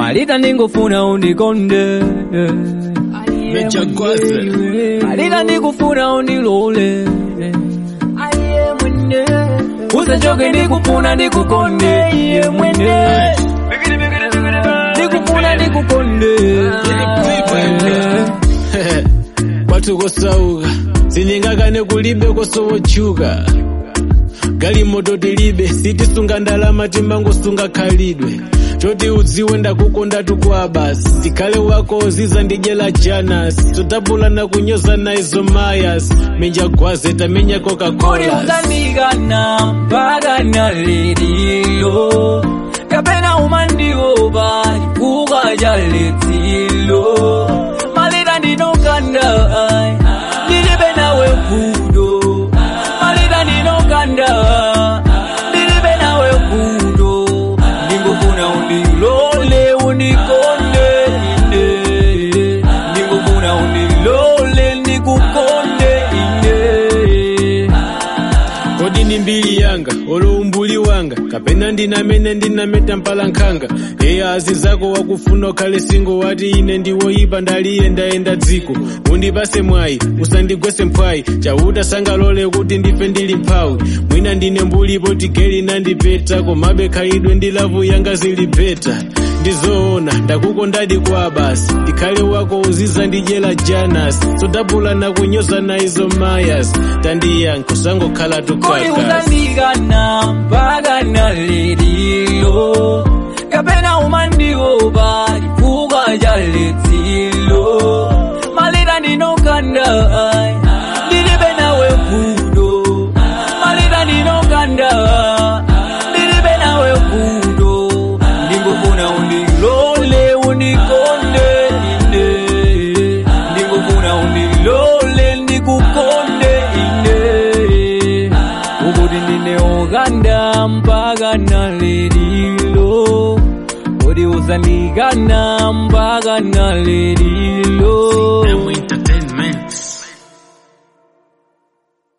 malita ndingofuna undikonde Mechagwaze. malita ndikufuna undilole usachoke ndikufuna ndikukonde iye mwene ndikufuna ndikukonde kwathu kosauka sinyingakane kulibe kosowochuka galimoto tilibe sitisunga ndalama timangosunga khalidwe choti udziwe ndakukonda tukwa basi tikhale wako uziza ndidyela janas totapulana kunyoza naizo mayas minjagwaze tamenya kodi coca-cola uzandikana mpaka na lediyo kapena umandiopa chifukwa cha letsilo malita ndinokanda ndilibe nawe vudo malita ndinokanda ndilibe nawe vudo ndingofuna undilole undikonde ine ndingofuna undilole ndikukonde ine kodi ni mbiri yanga olo umbuli wanga kapena ndinamene ndinameta mpalankhanga eya azi zako wakufuna ukhale singo wati ine ndiwoyipa ndaliyendayenda dziko undipase mwayi usandigwese mphwayi chauta sangalole kuti ndife ndili mphawi mwina ndine mbulipo tigeli nandipeta komabe khalidwe ndi lavu yanga zili beta ndizoona ndakukondadi kwa basi ndikhale wako uziza ndidyela janas sodabulana kunyoza naizo mayas tandiyankho sangokhala kodi tukaka uzandikana mpaka na lediyo kapena umandiopa chifukwa cha letsilo malita ndinokanda ndilibe nawe vudo malita ndinokanda ndilibe nawe vudo ndingofuna undilole undikonde ine ndingofuna undilole ndikukonde ine ukuti ndineokanda mpaka na lelilo kodi uzandikana mpaka na lelilo